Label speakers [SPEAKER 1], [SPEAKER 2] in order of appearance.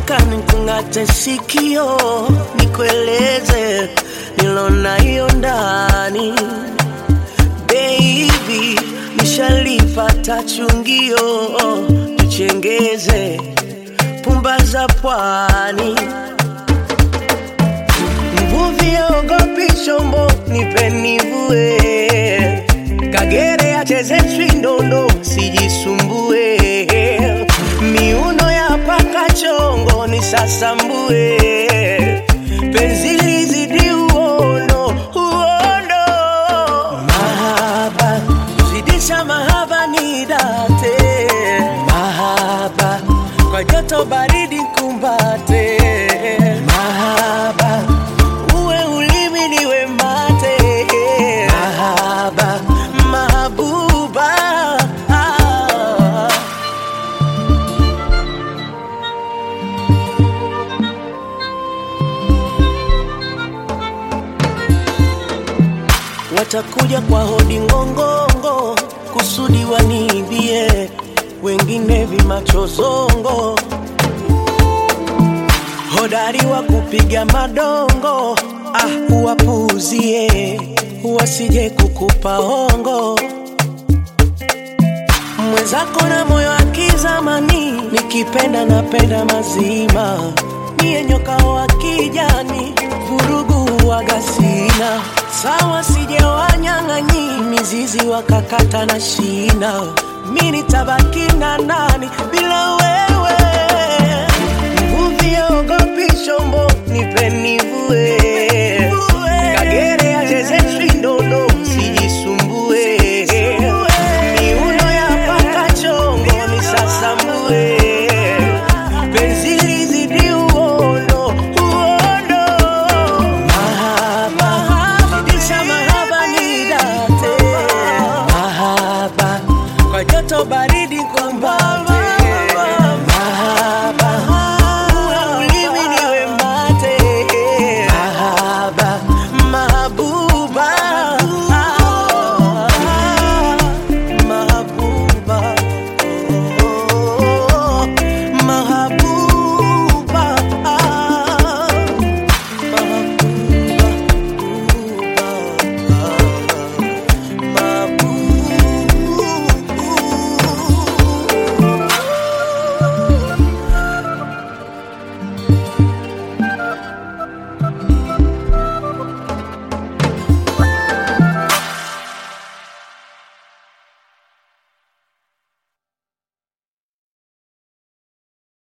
[SPEAKER 1] nataka nikung'ate sikio, nikueleze nilona hiyo ndani. Baby, nishalipata chungio, tuchengeze pumba za pwani. Mvuvi aogopi chombo, nipe nivue. Kagere acheze chwindondo, sijisumbue. Miuno ya paka chongo nisasambue. Penzi lizidi uono, uono. Mahaba, zidisha mahaba ni date. Mahaba, kwa joto baridi kumbate. Mahaba, uwe ulimi niwe mate. Mahaba, mahabuba. Ah. Watakuja kwa hodi ngongongo, kusudi waniibie, wengine vimachozongo, hodari wa kupiga madongo. Ah, uwapuuzie, wasije kukupa hongo. Mwenzako na moyo wa kizamani, nikipenda napenda mazima, niye nyoka wa kijani, vurugu waga sina sawa, sije wanyang'anyi mizizi wakakata na shina, mi nitabaki na nani bila wewe? Mvuvi aogopi chombo, nipe nivue. Kagere acheze chwindondo, sijisumbue. Miuno ya paka chongo, nisasambue. Penzi lizidi uono, uono. Mahaba, zidisha mahaba ni date. Mahaba, kwa joto baridi